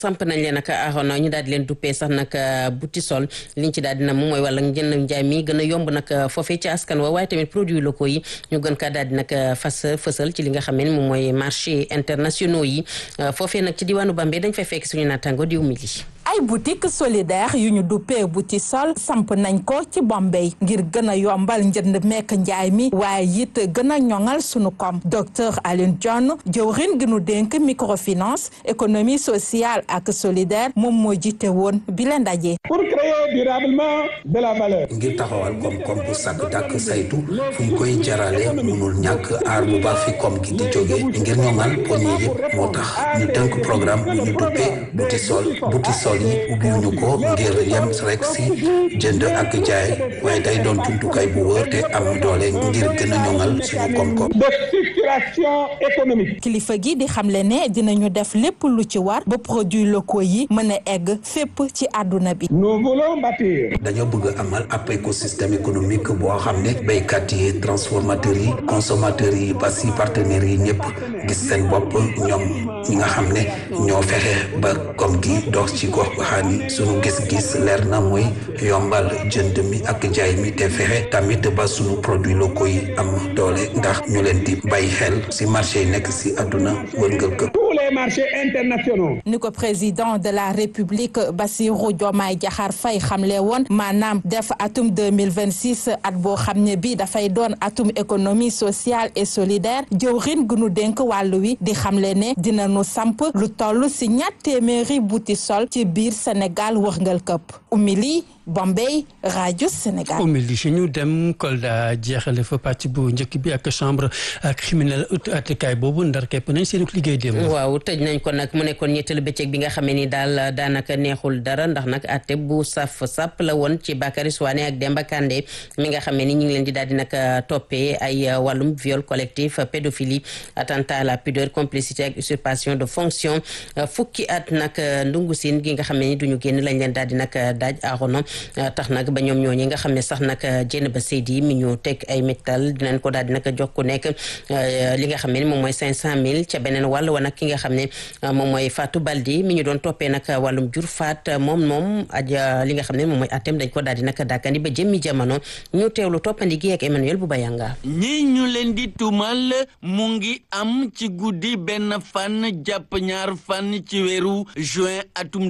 samp nañ leen nag aaroon ñu daal di leen duppee sax nag buti sol liñ ci daal dina moom mooy wala jënd njaay mi gën a yomb nag foofee ci askan wa waaye tamit produits locaux yi ñu gën kaa daal di nag fas fësal ci li nga xam ne moom mooy marché internationaux yi foofee nag ci diwaanu Bambey dañ fay fekk suñu naataango diw mi li ay boutique solidaire yu ñu duppee buti sol samp nañ ko ci Bambey ngir gën a yombal njënd mekk njaay mi waaye it gën a ñoŋal sunu koom docteur Alioune Dione jëwrin gi nu dénk microfinance économie sociale ak solidaire moom moo jiite woon bi leen ndaje. pour créer durablement de la valeur. ngir taxawal koom-koom bu sàkk dàkk saytu fu ñu koy jarale munul ñàkk aar bu baax fi koom gi di jóge ngir ñoŋal poñe yëpp moo tax ñu tënk programme bu ñu duppee buti sol buti sol yi ubbiwuñu ko ngir yem rek si jënd ak jaay waaye day doon jumtukaay bu wër te am doole ngir gën a ñoŋal suñu koom-koom. de structuration économique. kilifa gi di xamle ne dinañu def lépp lu ci war ba produits locaux yi mën a egg fépp ci àdduna bi. nous voulons bâtir. dañoo bëgg amal ab écosystème économique boo xam ne béykat yi transformateurs yi consommateurs yi ba si partenaires yi ñëpp gis seen bopp ñoom ñi nga xam ne ñoo fexe ba koom gi dox ci gox xaani sunu gis-gis leer na mooy yombal jënd mi ak jaay mi te fexe tamit ba sunu produits locaux yi am doole ndax ñu leen di bàyyi xel si marché yi nekk si àdduna wërngël këpp tous les marchés internationaux. ni ko président de la république Bassirou Diomaye Diakhar Faye xamle woon maanaam def atum deux mille vingt six at boo xam ne bii dafay doon atum économie sociale et solidaire jëwrin gu nu dénk wàllu wi di xamle ne dina nu samp lu toll si ñatt téeméeri buti sol ci biir Sénégal wërngal këpp umili Bombay rajo Sénégal. umili si ñu dem Kolda jeexale fa pàcc bu njëkk bi ak chambre criminelle attekaay boobu ndar képp nañ seen liggéey démb. waaw tëj nañ ko nag mu nekkoon ñetteelu bëccëg bi nga xamee ni daal daanaka neexul dara ndax nag atte bu saf sàpp la woon ci Bakary Souane ak Demba Kandé mi nga xamee ni ñu ngi leen di daal di nag toppee ay wàllum viol collectif pédophilie attentat à la pudeur complicité ak usurpation de fonction fukki at nag ndungu siin gi nga xamee ni duñu génn lañ leen daal di nag daaj aarono tax nag ba ñoom ñooñi nga xam ne sax nag jénn ba Seydi mi ñu teg ay méttal dinañ ko daal di nag jox ku nekk li nga xam ne moom mooy cinq cent mille ca beneen wàll wa nag ki nga xam ne moom mooy Fatou Baldi mi ñu doon toppee nag wàllum jur faat moom moom aja li nga xam ne moom mooy atem dañ ko daal di nag dàkkandi ba jëmmi jamono ñu teewlu toppandi gi ak Emmanuel bu Bayanga ñi ñu leen di tuumal mu ngi am ci guddi benn fan jàpp ñaar fan ci weeru juin atum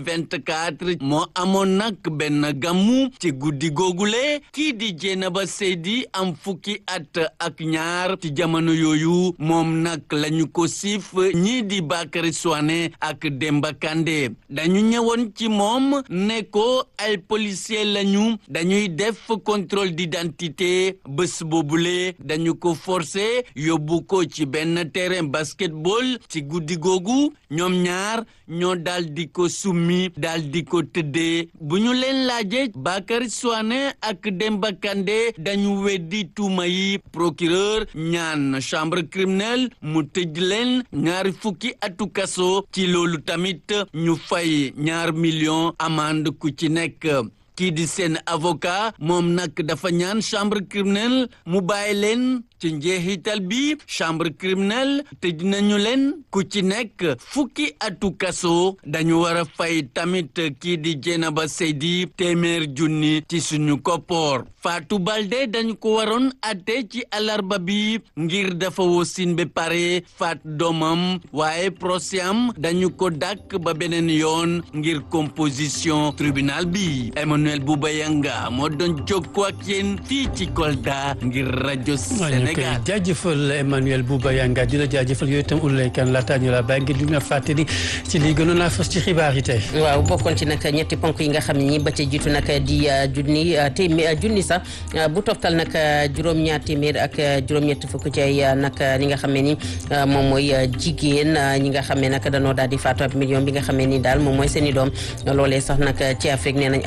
2024 moo amoon nag benn gàmmu ci guddi googule kii di Jeynaba Seydi am fukki at ak ñaar ci jamono yooyu moom nag lañu ko siif ñii di Bakary Souane ak Demba Kandé dañu ñëwoon ci moom ne ko ay policier lañu dañuy def contrôle d'identité bés boobule dañu ko forcé yóbbu ko ci benn terrain basketball ci guddi googu ñoom ñaar ñoo daal di ko summi daal di ko tëddee bu ñu leen laaje Bakary Souane ak Demba Kandé dañu weddi tuuma yi procureur ñaan chambre criminelle mu tëj leen ñaari fukki atu kaso ci loolu tamit ñu fay ñaar million amende ku ci nekk kii di seen avocat moom nag dafa ñaan chambre criminelle mu bàyyi leen ci njeexital bi chambre criminelle tëj nañu leen ku ci nekk fukki atu kaso dañu war a fay tamit kii di Jeynaba Seydi téeméer junni ci suñu koppoor Fatou Balde dañu ko waroon atte ci alarba bi ngir dafa wosin ba pare faat doomam waaye procès am dañu ko dàkk ba beneen yoon ngir composition tribunal bi Emmanuel Boubayanga moo doon jokkoo ak yéen fii ci Kolda ngir rajo Sénégal. jaajëfal Emmanuel Boubayanga di la jaajëfal yooyu itam Oulaye Kane laataa ñu la bàyyi ngir di nga fàttali ci lii gënoon naa fas ci xibaar yi tey. waaw bokkoon ci nag ñetti ponk yi nga xam ne ñi ba ca jiitu nag di junni téeméer junni sax bu toftal nag juróom-ñaar téeméer ak juróom-ñetti fukk ci ay nag ñi nga xam ne ni moom mooy jigéen ñi nga xam ne nag danoo daal di faatu ab million bi nga xam ne ni daal moom mooy seen i doom loolee sax nag ci Afrique nee nañ at bu nekk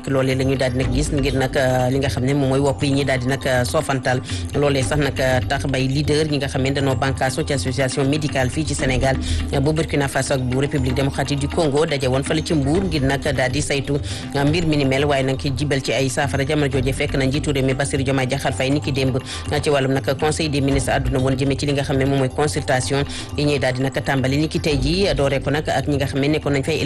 loolee la ñu daal di nag gis ngir nag li nga xam ne moom mooy wopp yi ñi daal di nag soofantal loolee sax nag tax bay leader ñi nga xam ne dañoo bànkaaso ci association médicale fii ci Sénégal bu Burkina Faso ak bu République démocratique du Congo daje woon fële ci Mbour ngir nag daal di saytu mbir mi ni mel waaye nag ki jibal ci ay saafara jamono jooje fekk na njiitu réew mi Bassirou Diomaye Diakhar Faye ni ki démb ci wàllum nag conseil des ministres àdduna woon jëmee ci li nga xam ne moom mooy consultation yi ñuy daal di nag tàmbali ni ki tey ji dooree ko nag ak ñi nga xam ne nekkoon nañ fay